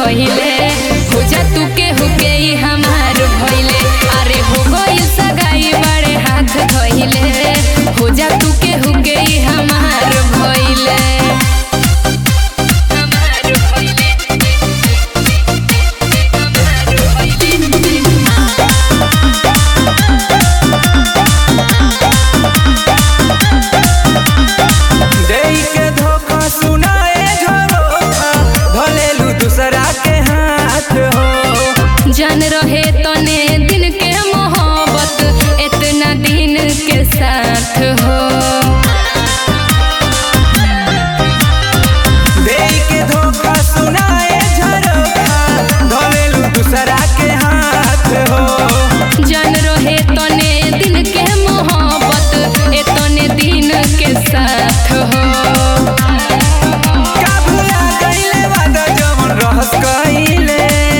भइले हो जा तू के हुके ई हमार भइले अरे हो गइल सगाई बड़े हाथ धइले हो जा तू के हुके ई हमार भइले हमार भइले देई के धोखा सुनाए झरोखा भलेलू दूसरा के हाथ हो जान रहे तने दिन के मोहब्बत इतना दिन के साथ हो देई के धोखा सुनाए झरोखा भलेलू दूसरा के हाथ हो जान रहे तने दिन के मोहब्बत इतने दिन के साथ हो का भुला गइले वादा जवन रहस कइले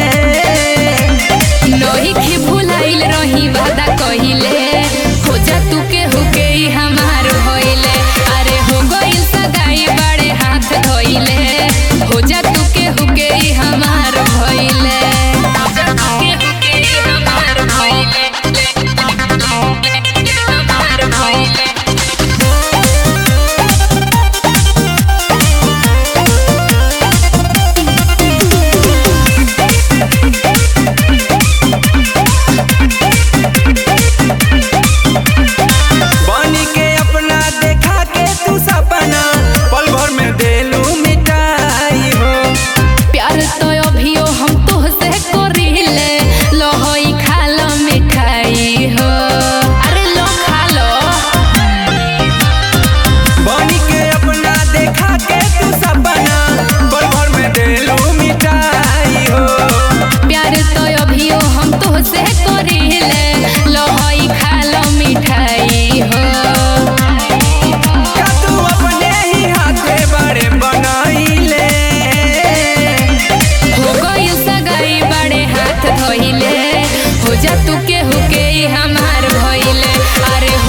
लोही के भुलाइल रही वादा कहिले हो जा तू के हुके ई हमार भइले अरे हो गइल सगाई बड़े हाथ धइले हो जा तू के हुके ई हमार भइले हो जा तू के हुके ई हमार भइले हमार भइले बनी के अपना देखा के तू सपना पल भर में देलू मिटाई हो प्यार तो अभियो हम तोहसे करिले लहई खा लो मिठाई हो अरे लो खा लो बनी के अपना देखा के तू सपना पल भर में देलू मिटाई हो प्यार तो अभियो हम तोहसे करिले लहई खा लो मिठाई हो का तू अपने ही हाथे बड़े बनाइले हो गई सगाई बड़े हाथ धइले हो जा तू के हुके ई हमार भइले अरे